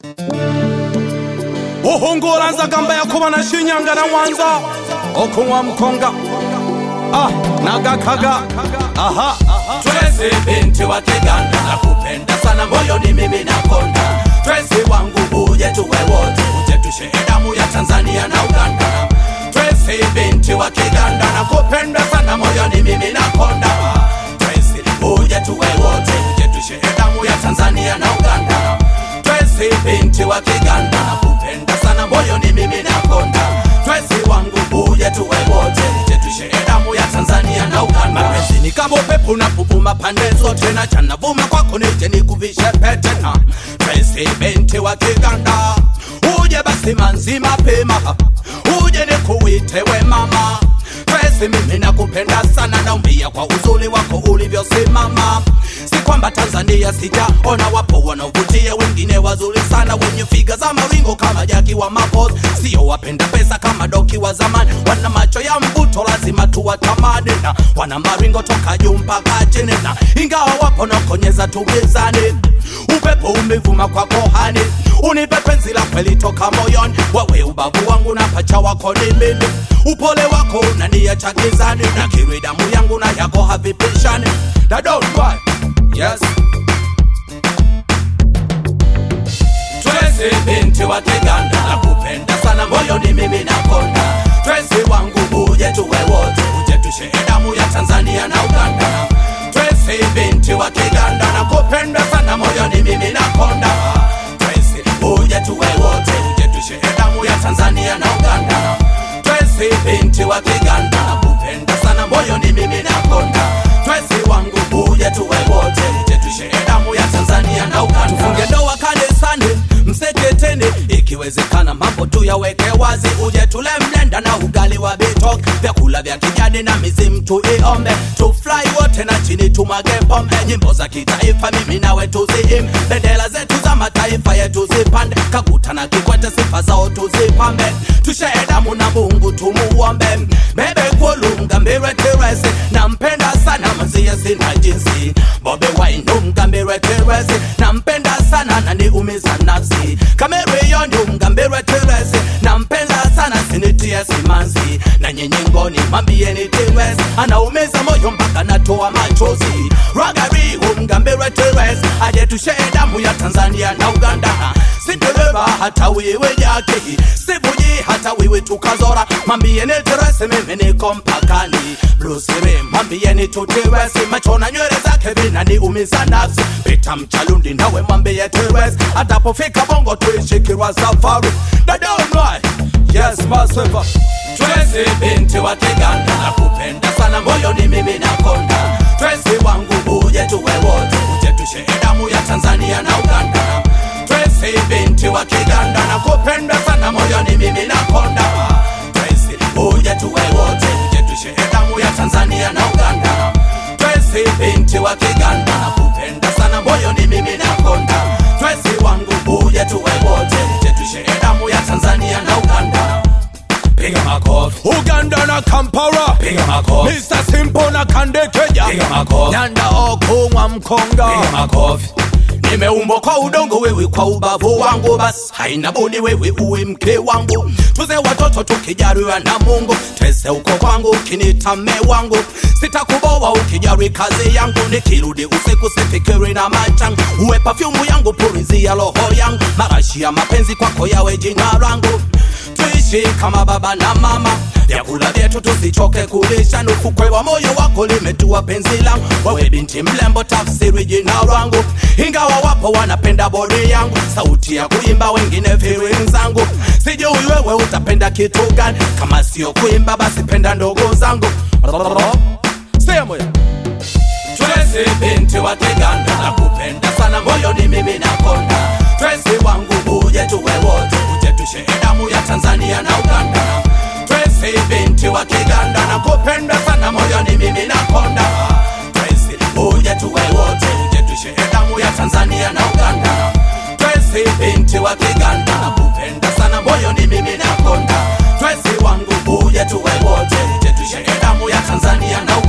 uhungura nzagamba yakuba na shinyanga na mwanza okunywa mkonga ah, nagakaga aha Tracy binti wa Kiganda nakupenda sana moyoni mimi nakonda Tracy wangu uje tuwe wote uje tushe damu ya Tanzania na Uganda Tracy binti wa Kiganda nakupenda sana moyoni mimi nakonda Tracy uje tuwe wote uje tushe damu ya Tanzania na Uganda Tracy binti wa Kiganda nakupenda sana moyoni mimi nakonda Tracy wangu uje tuwe wote uje tushe damu ya Tanzania na Uganda Mapenzi ni kama upepo na kuvuma pande zote na chana vuma kwako nije nikuvishe pete na Tracy binti wa Kiganda uje basi manzi mapema uje nikuite we mama Tracy mimi nakupenda sana naumbia kwa uzuri wako ulivyosimama si kwamba Tanzania sijaona wapo wanaovutia wengine wazuri sana wenye figa za maringo kama Jaki wa Mapos sio wapenda pesa kama Doki wa zamani wana macho ya mvuto lazima tuwatamani na wana maringo toka juu mpaka chini na ingawa wapo nakonyeza tugezani upepo umevuma kwa kohani unipe penzi la kweli toka moyoni wawe ubavu wangu na pacha wako ni mimi upole wako unaniacha gizani na kiri damu yangu na yako havipishani na don't cry yes Tracy binti wa Kiganda nakupenda sana moyoni mimi nakonda Tracy wangu uje tuwe wote uje tushe damu ya Tanzania na Uganda Tracy binti wa Kiganda nakupenda sana moyoni mimi nakonda Tracy uje tuwe wote uje tushe damu ya Tanzania na Uganda Tracy binti wa Kiganda nakupenda sana moyoni mimi nakonda Tracy wangu uje tuwe wote uje tushe damu ya Tanzania na Uganda tufunge ndoa kanisani mseketeni ikiwezekana mambo tu yaweke wazi uje tule mlenda na ugali wa bitok vyakula vya kijani na mizimu tuiombe tufurahi wote na chini tumwage pombe nyimbo za kitaifa mimi nawe tuziim bendera zetu za mataifa yetu zipande kaguta na kikwete sifa zao tuzipambe tushee damu na mungu tumuombe bebe kulunga mbire teresi nampenda sana mazie sina jinsi bobe wainu mgambire teresi nampenda sana naniumiza nafsi kameriyoni mgambire teresi nampenda sana sinitie simanzi na nyenyengoni mwambieni teresi anaumiza moyo mpaka natoa machozi ragari umgambire teresi aje tushee damu ya tanzania na uganda sidereva hata wiwe yake sivuji hata wiwe tukazora mwambieni teresi mimi niko mpakani brusiri mwambieni tuteresi machona nywele zake vinaniumiza nafsi pita mchalundi nawe mwambie teresi atapofika bongo tuishikirwa safari dadonrai yes maseva Tracy binti wa Kiganda nakupenda sana moyoni mimi nakonda Tracy wangu uje tuwe wote uje tushe damu ya Tanzania na Uganda Tracy binti wa Kiganda nakupenda sana moyoni mimi nakonda Tracy uje tuwe wote uje tushe damu ya Tanzania na Uganda Tracy binti wa Kiganda nakupenda sana moyoni mimi nakonda Tracy wangu uje tuwe wote uje tushe damu ya Tanzania na Uganda Piga makofi uganda na kampala Piga makofi mr simpo na kandekeja Piga makofi nyanda okunywa mkonga Piga makofi nimeumbwa kwa udongo wewe kwa ubavu wangu basi haina budi wewe uwe mke wangu tuze watoto tukijaliwa na mungu tese uko kwangu ukinita mme wangu sitakuboa ukijari kazi yangu nikirudi usiku sifikiri na machangu uwe pafyumu yangu purizi ya roho yangu marashi ya mapenzi kwako yawe jina langu tuishi kama baba na mama vyakula vyetu tusichoke kulisha nufukwe wa moyo wako limetua penzi langu wewe binti mlembo tafsiri jina langu ingawa wapo wanapenda bodi yangu sauti ya kuimba wengine feeling zangu sijui wewe utapenda kitu gani kama sio kuimba basi penda ndogo zangu sehemu ya Tracy binti wa Kiganda nakupenda sana moyoni mimi nakonda Tracy wangu uje tuwe wote uje tushe damu ya Tanzania na Uganda Tracy binti wa Kiganda nakupenda sana moyoni mimi nakonda Tracy uje tuwe wote uje tushe damu ya Tanzania na Uganda Tracy binti wa Kiganda nakupenda sana moyoni mimi nakonda Tracy wangu uje tuwe wote uje tushe damu ya Tanzania na Uganda